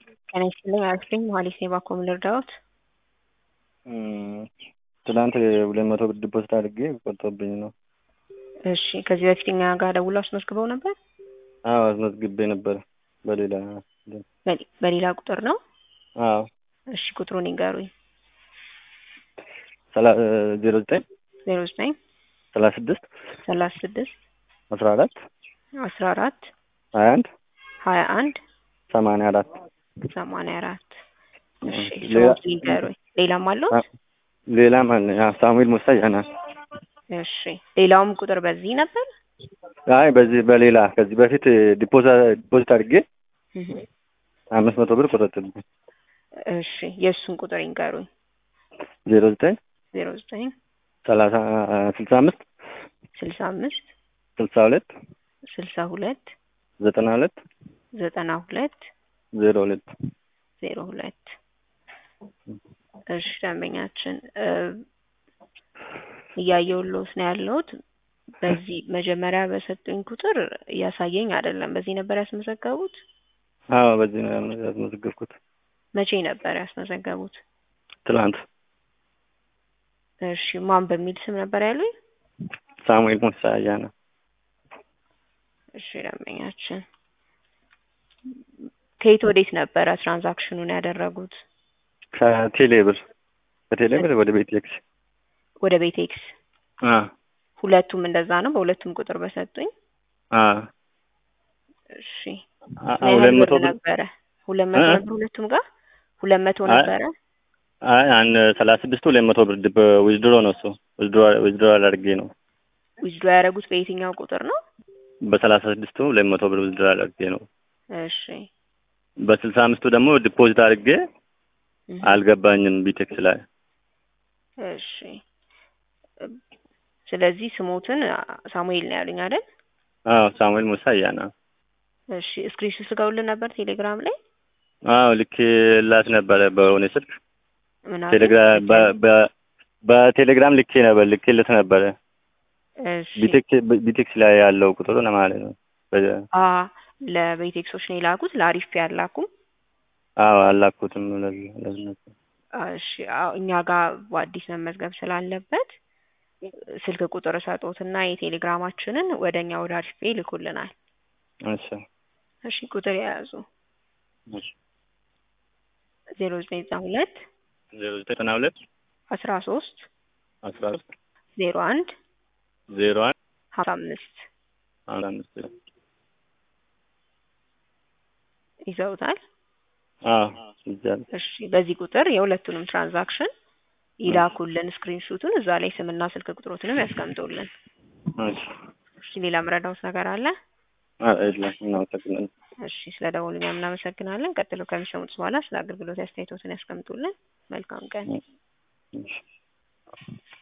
ጤና ይስጥልኝ አያስልኝ መሀሌት ነኝ ባኮ ምን ልርዳዎት? ትናንት ሁለት መቶ ብር ዲፖዚት አድርጌ ቆርጦብኝ ነው። እሺ ከዚህ በፊት እኛ ጋር ደውለው አስመዝግበው ነበር? አዎ አስመዝግቤ ነበር በሌላ በሌ- በሌላ ቁጥር ነው? አዎ እሺ ቁጥሩን ይንገሩኝ። ዜሮ ዘጠኝ ዜሮ ዘጠኝ ሰላሳ ስድስት ሰላሳ ስድስት አስራ አራት አስራ አራት ሀያ አንድ ሀያ አንድ ሰማንያ አራት ሰማንያ አራት እሺ ሌላ- ስሞት ይንገሩኝ። ሌላም አለው? ሌላ ማን ሳሙኤል ሙሳ ያና እሺ ሌላውም ቁጥር በዚህ ነበር? አይ በዚህ በሌላ ከዚህ በፊት ዲፖዚት ዲፖዚት አድርጌ እህ። አምስት መቶ ብር ቆረጥብኝ። እሺ የእሱን ቁጥር ይንገሩኝ። ዜሮ ዘጠኝ ዜሮ ዘጠኝ ሰላሳ ስልሳ አምስት ስልሳ አምስት ስልሳ ሁለት ስልሳ ሁለት ዘጠና ሁለት ዘጠና ሁለት ዜሮ ሁለት ዜሮ ሁለት እሺ ደንበኛችን እ እያየሁልዎት ነው ያለሁት። በዚህ መጀመሪያ በሰጡኝ ቁጥር እያሳየኝ አይደለም። በዚህ ነበር ያስመዘገቡት? አዎ በዚህ ነው ያስመዘገብኩት መቼ ነበር ያስመዘገቡት? ትላንት እሺ ማን በሚል ስም ነበር ያሉኝ? ሳሙኤል ሙሳ ያና እሺ ደንበኛችን ከየት ወዴት ነበረ ትራንዛክሽኑን ያደረጉት? ከቴሌ ብር ከቴሌ ብር ወደ ቤት ኤክስ ወደ ቤቴክስ አ ሁለቱም እንደዛ ነው። በሁለቱም ቁጥር በሰጡኝ። አ እሺ አ- ምን ያህል ሁለት መቶ ብር ብር ነበረ? ሁለት መቶ እ? ነበር ሁለቱም ጋር ሁለት መቶ አይ- ነበረ። አይ አንድ ሰላሳ ስድስቱ ሁለት መቶ ብር ዲፕ ዊዝድሮ ነው እሱ ዊዝድሮ ዊዝድሮ አድርጌ ነው ዊዝድሮ ያደረጉት በየትኛው ቁጥር ነው? በሰላሳ ስድስቱ ሁለት መቶ ብር ዊዝድሮ አድርጌ ነው እሺ በስልሳ አምስቱ ደግሞ ዲፖዚት አድርጌ እህ። አልገባኝም ቢቴክስ ላይ እሺ ስለዚህ ስሞትን ሳሙኤል ነው ያሉኝ አይደል? አዎ ሳሙኤል ሙሳ ያና እሺ ስክሪንሾት ልከውልን ነበር ቴሌግራም ላይ አዎ ልኬላት ነበረ በሆነ ስልክ ምን አሉ? ቴሌግራም በ- በ- በቴሌግራም ልኬ ነበር ልኬለት ነበረ እሺ ቢቴክስ ቢቴክስ ላይ ያለው ቁጥሩ ነው ማለት ነው በ- አ ለቤቴክሶች ነው የላኩት ለአሪፍ ያላኩም አዎ አላኩትም ለዚህ ለዚህ ነበር እሺ አዎ እኛ ጋር በአዲስ መመዝገብ ስላለበት ስልክ ቁጥር ሰጦትና የቴሌግራማችንን ወደ እኛ ወደ አሪፍ ፔ ይልኩልናል። እሺ እሺ ቁጥር የያዙ እሺ ዜሮ ዘጠኝ ዘጠና ሁለት ዜሮ ዘጠና ሁለት አስራ ሶስት አስራ ሶስት ዜሮ አንድ ዜሮ አንድ ሀምሳ አምስት አንድ አምስት ይዘውታል። አዎ ይዛል እሺ በዚህ ቁጥር የሁለቱንም ትራንዛክሽን ይላኩልን ስክሪንሹቱን እዛ ላይ ስምና ስልክ ቁጥሮትንም ያስቀምጡልን። እሺ እሺ ሌላ ምረዳውት ነገር አለ? አዎ የለም እናመሰግናለን እሺ ስለ ደወሉኛ እናመሰግናለን። ቀጥሎ ከሚሰሙት በኋላ ስለ አገልግሎት አስተያየቶትን ያስቀምጡልን። መልካም ቀን። እሺ